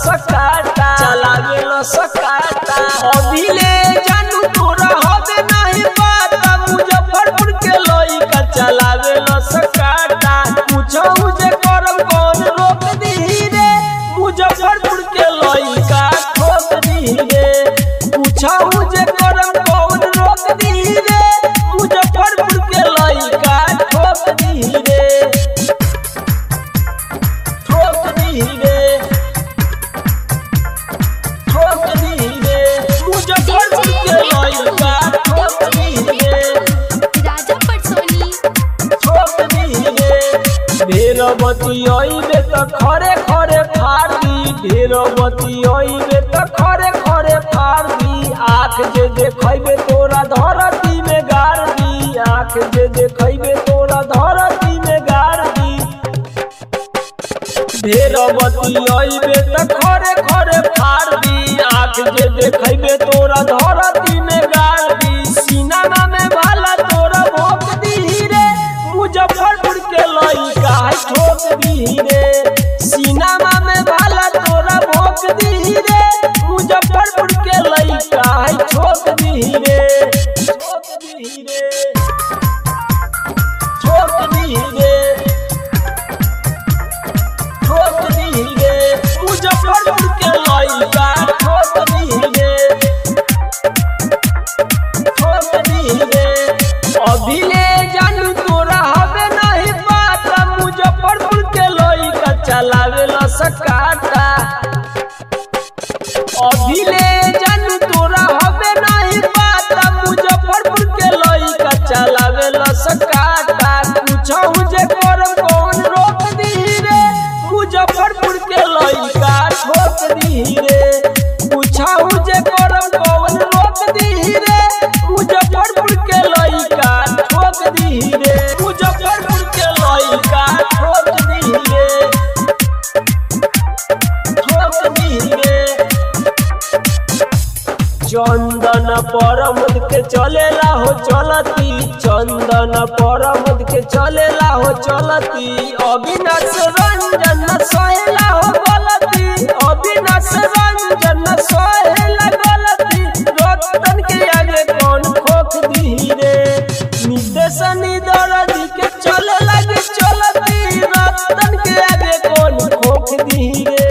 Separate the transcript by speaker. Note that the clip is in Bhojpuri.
Speaker 1: सकाटा चलावे लो सकाटा अभिले जानू तोरा हबे नहीं पता मुजफ्फरपुर के लइका चलावे लो सकाटा पूछो जे करम कौन रोक दी रे मुजफ्फरपुर के लइका ठोक दी रे पूछो जे करम कौन रोक दी रे मुजफ्फरपुर के लइका ठोक दी रे ठोक दी रे ठोक दी रे मुजफ्फरपुर के लइका ठोक दी रे
Speaker 2: राजा पटसोनी
Speaker 1: ठोक दी रे ढेरवती अइबे त खरे खरे फाड़ी ढेरवती अइबे त खरे खरे फाड़ी आँख जे देखैबे तोरा धरती में गाड़ दी आँख जे देखैबे तोरा धरती में गाड़ दी ढेरवती अइबे त खरे खरे फाड़ दी आँख जे देखैबे तोरा धरती में गाड़ दी सीना में भाला तोरा भोग दी रे मुजफ्फरपुर के लइका है ठोक दी रे सीना में भाला तोरा भोग दी रे मुजफ्फरपुर के लइका है ठोक दी रे ठोक दी रे ठोक दी रे ठोक दी रे मुजफ्फरपुर के लइका ठोक दी रे ठोक दी रे अभिले जानू तोरा हबे नहीं पता मुजफ्फरपुर के लइका चलावे ला सकाटा अभिले जानू तोरा हबे नहीं पता मुजफ्फरपुर के लइका चलावे ला सकाटा पूछो जे करम कौन रोक दी रे मुजफ्फरपुर के लइका ठोक दी रे पूछो जे करम कौन रोक दी रे मुजफ्फरपुर के लइका ठोक दी रे मुजफ्फरपुर के लइका ठोक दी रे ठोक दी रे चंदन परमद के चलेला हो चलती चंदन परमद के चलेला हो चलती अविनाश रंजन सहेला हो गलती अविनाश रंजन सहेला गलती रतन के आगे कौन खोख दी रे निदेश निदरदी के चले लगे चलती रतन के आगे कौन खोख दी रे